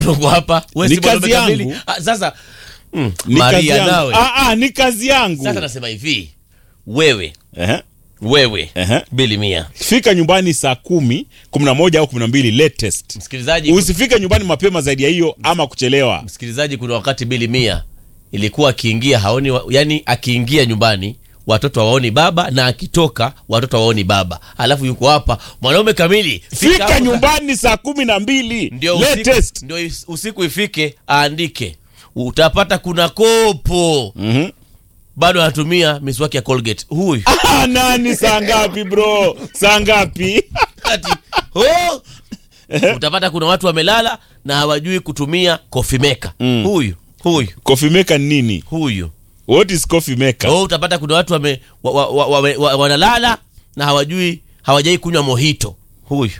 tuko hapa wewe Ni si mwanaume kazi kamili. yangu. Ah, sasa mm, Ni kazi Maria yangu. nawe Ah, ah, ni kazi yangu. sasa nasema hivi wewe Ehe, wewe ehe. bili mia Fika nyumbani saa kumi, kumi na moja au kumi na mbili latest. msikilizaji Usifike nyumbani mapema zaidi ya hiyo ama kuchelewa. msikilizaji kuna wakati bili mia ilikuwa akiingia haoni wa, yani akiingia nyumbani watoto hawaoni baba na akitoka watoto hawaoni baba alafu yuko hapa mwanaume kamili Fika hapo- nyumbani saa kumi na mbili ndio usiku, latest. ndio is- usiku ifike aandike utapata kuna kopo Mhm. bado anatumia miswaki ya colgate huyu Ah, nani saa ngapi bro? Saa ngapi? Ati, oh! utapata kuna watu wamelala na hawajui kutumia coffee maker Mm. huyu huyu Coffee maker ni nini? huyu What is coffee maker? oh, utapata kuna watu wame, wa, wa, wa, wa, wa, wanalala na hawajui hawajai kunywa mohito huyu